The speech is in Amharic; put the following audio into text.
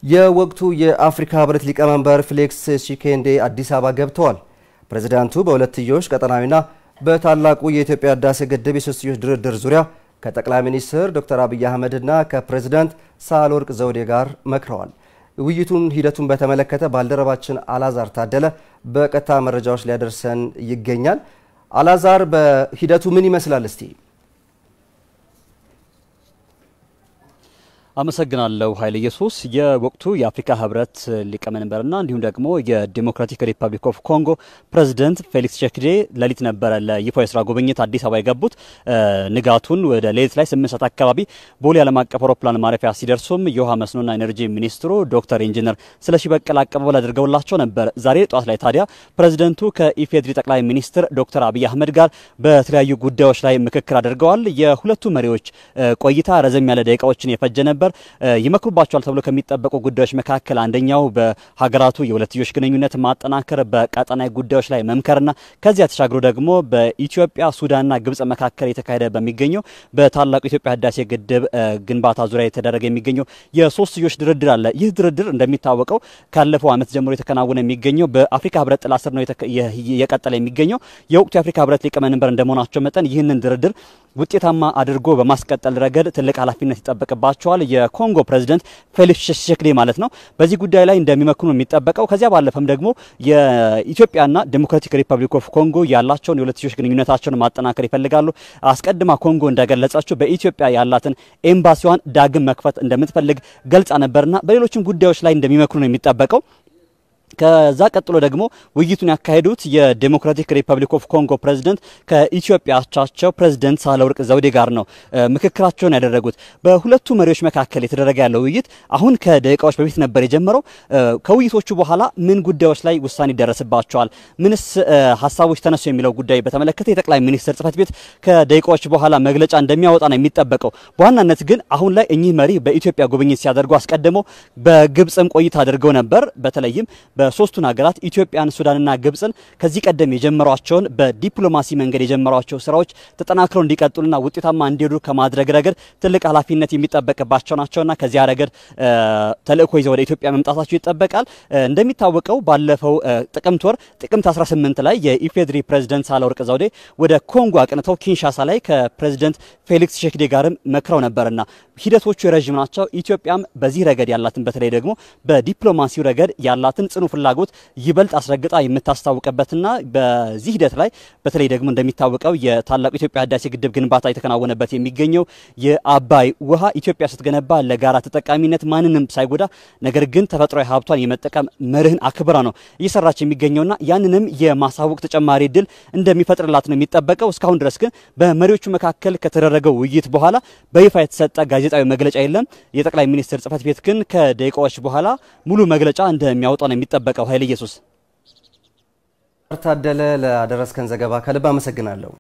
የወቅቱ የአፍሪካ ህብረት ሊቀመንበር ፌሊክስ ሺሴኬንዴ አዲስ አበባ ገብተዋል። ፕሬዝዳንቱ በሁለትዮሽ ቀጠናዊና በታላቁ የኢትዮጵያ ህዳሴ ግድብ የሶስትዮሽ ድርድር ዙሪያ ከጠቅላይ ሚኒስትር ዶክተር አብይ አህመድና ከፕሬዝዳንት ሳህለወርቅ ዘውዴ ጋር መክረዋል። ውይይቱን ሂደቱን በተመለከተ ባልደረባችን አላዛር ታደለ በቀጥታ መረጃዎች ሊያደርሰን ይገኛል። አላዛር፣ በሂደቱ ምን ይመስላል እስቲ? አመሰግናለሁ ኃይለ ኢየሱስ። የወቅቱ የአፍሪካ ህብረት ሊቀመንበርና እንዲሁም ደግሞ የዲሞክራቲክ ሪፐብሊክ ኦፍ ኮንጎ ፕሬዚደንት ፌሊክስ ቺሴኬዲ ሌሊት ነበረ ለይፋ የስራ ጉብኝት አዲስ አበባ የገቡት። ንጋቱን ወደ ሌሊት ላይ ስምንት ሰዓት አካባቢ ቦሌ ዓለም አቀፍ አውሮፕላን ማረፊያ ሲደርሱም የውሃ መስኖና ኤነርጂ ሚኒስትሩ ዶክተር ኢንጂነር ስለሺ በቀለ አቀባበል አድርገውላቸው ነበር። ዛሬ ጠዋት ላይ ታዲያ ፕሬዚደንቱ ከኢፌድሪ ጠቅላይ ሚኒስትር ዶክተር አብይ አህመድ ጋር በተለያዩ ጉዳዮች ላይ ምክክር አድርገዋል። የሁለቱ መሪዎች ቆይታ ረዘም ያለ ደቂቃዎችን የፈጀ ነበር። ይመክሩባቸዋል ተብሎ ከሚጠበቁ ጉዳዮች መካከል አንደኛው በሀገራቱ የሁለትዮሽ ግንኙነት ማጠናከር፣ በቀጠናዊ ጉዳዮች ላይ መምከርና ከዚያ ተሻግሮ ደግሞ በኢትዮጵያ ሱዳንና ግብጽ መካከል የተካሄደ በሚገኘው በታላቁ ኢትዮጵያ ህዳሴ ግድብ ግንባታ ዙሪያ የተደረገ የሚገኘው የሶስትዮሽ ድርድር አለ። ይህ ድርድር እንደሚታወቀው ካለፈው ዓመት ጀምሮ የተከናወነ የሚገኘው በአፍሪካ ህብረት ጥላ ስር ነው የቀጠለ የሚገኘው። የወቅቱ የአፍሪካ ህብረት ሊቀመንበር እንደመሆናቸው መጠን ይህንን ድርድር ውጤታማ አድርጎ በማስቀጠል ረገድ ትልቅ ኃላፊነት ይጠበቅባቸዋል። የኮንጎ ፕሬዚደንት ፌሊክስ ቺሴኬዲ ማለት ነው። በዚህ ጉዳይ ላይ እንደሚመክኑ የሚጠበቀው ከዚያ ባለፈም ደግሞ የኢትዮጵያና ዴሞክራቲክ ሪፐብሊክ ኦፍ ኮንጎ ያላቸውን የሁለትዮሽ ግንኙነታቸውን ማጠናከር ይፈልጋሉ። አስቀድማ ኮንጎ እንደገለጸችው በኢትዮጵያ ያላትን ኤምባሲዋን ዳግም መክፈት እንደምትፈልግ ገልጻ ነበርና በሌሎችም ጉዳዮች ላይ እንደሚመክኑ ነው የሚጠበቀው። ከዛ ቀጥሎ ደግሞ ውይይቱን ያካሄዱት የዴሞክራቲክ ሪፐብሊክ ኦፍ ኮንጎ ፕሬዚደንት ከኢትዮጵያ አቻቸው ፕሬዚደንት ሳህለወርቅ ዘውዴ ጋር ነው ምክክራቸውን ያደረጉት። በሁለቱ መሪዎች መካከል የተደረገ ያለው ውይይት አሁን ከደቂቃዎች በፊት ነበር የጀመረው። ከውይይቶቹ በኋላ ምን ጉዳዮች ላይ ውሳኔ ይደረስባቸዋል፣ ምንስ ሀሳቦች ተነሱ የሚለው ጉዳይ በተመለከተ የጠቅላይ ሚኒስትር ጽህፈት ቤት ከደቂቃዎች በኋላ መግለጫ እንደሚያወጣ ነው የሚጠበቀው። በዋናነት ግን አሁን ላይ እኚህ መሪ በኢትዮጵያ ጉብኝት ሲያደርጉ አስቀድመው በግብጽም ቆይታ አድርገው ነበር። በተለይም በሶስቱን ሀገራት ኢትዮጵያን፣ ሱዳንና ግብጽን ከዚህ ቀደም የጀመሯቸውን በዲፕሎማሲ መንገድ የጀመሯቸው ስራዎች ተጠናክረው እንዲቀጥሉና ውጤታማ እንዲሄዱ ከማድረግ ረገድ ትልቅ ኃላፊነት የሚጠበቅባቸው ናቸውና ከዚያ ረገድ ተልእኮ ይዘው ወደ ኢትዮጵያ መምጣታቸው ይጠበቃል። እንደሚታወቀው ባለፈው ጥቅምት ወር ጥቅምት 18 ላይ የኢፌድሪ ፕሬዚደንት ሳህለወርቅ ዘውዴ ወደ ኮንጎ አቅንተው ኪንሻሳ ላይ ከፕሬዚደንት ፌሊክስ ቺሴኬዲ ጋርም መክረው ነበርና ሂደቶቹ የረዥም ናቸው። ኢትዮጵያም በዚህ ረገድ ያላትን በተለይ ደግሞ በዲፕሎማሲው ረገድ ያላትን ጽኑ ፍላጎት ይበልጥ አስረግጣ የምታስታውቅበትና በዚህ ሂደት ላይ በተለይ ደግሞ እንደሚታወቀው የታላቁ ኢትዮጵያ ህዳሴ ግድብ ግንባታ የተከናወነበት የሚገኘው የአባይ ውሃ ኢትዮጵያ ስትገነባ ለጋራ ተጠቃሚነት ማንንም ሳይጎዳ ነገር ግን ተፈጥሯዊ ሀብቷን የመጠቀም መርህን አክብራ ነው እየሰራች የሚገኘውና ያንንም የማሳወቅ ተጨማሪ እድል እንደሚፈጥርላት ነው የሚጠበቀው። እስካሁን ድረስ ግን በመሪዎቹ መካከል ከተደረገው ውይይት በኋላ በይፋ የተሰጠ ጋዜጣዊ መግለጫ የለም። የጠቅላይ ሚኒስትር ጽህፈት ቤት ግን ከደቂቃዎች በኋላ ሙሉ መግለጫ እንደሚያወጣ ነው የሚጠበቀው። ኃይለ ኢየሱስ ታደለ፣ ለአደረስከን ዘገባ ከልብ አመሰግናለሁ።